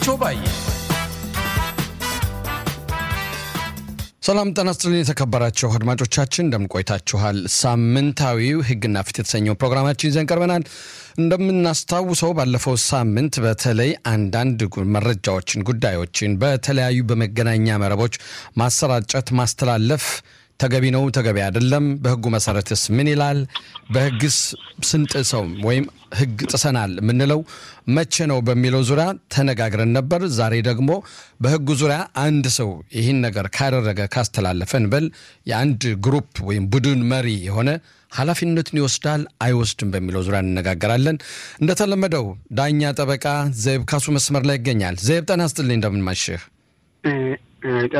ቾባዬ ሰላም ጤና ይስጥልኝ የተከበራችሁ አድማጮቻችን እንደምን ቆይታችኋል? ሳምንታዊው ሕግና ፍትህ የተሰኘው ፕሮግራማችን ይዘን ቀርበናል። እንደምናስታውሰው ባለፈው ሳምንት በተለይ አንዳንድ መረጃዎችን፣ ጉዳዮችን በተለያዩ በመገናኛ መረቦች ማሰራጨት፣ ማስተላለፍ ተገቢ ነው፣ ተገቢ አይደለም፣ በህጉ መሰረትስ ምን ይላል፣ በህግስ ስንጥሰው ወይም ህግ ጥሰናል የምንለው መቼ ነው በሚለው ዙሪያ ተነጋግረን ነበር። ዛሬ ደግሞ በህጉ ዙሪያ አንድ ሰው ይህን ነገር ካደረገ ካስተላለፈ እንበል የአንድ ግሩፕ ወይም ቡድን መሪ የሆነ ኃላፊነቱን ይወስዳል አይወስድም በሚለው ዙሪያ እንነጋገራለን። እንደተለመደው ዳኛ ጠበቃ ዘይብ ካሱ መስመር ላይ ይገኛል። ዘይብ ጤና ይስጥልኝ፣ እንደምን ማሽህ?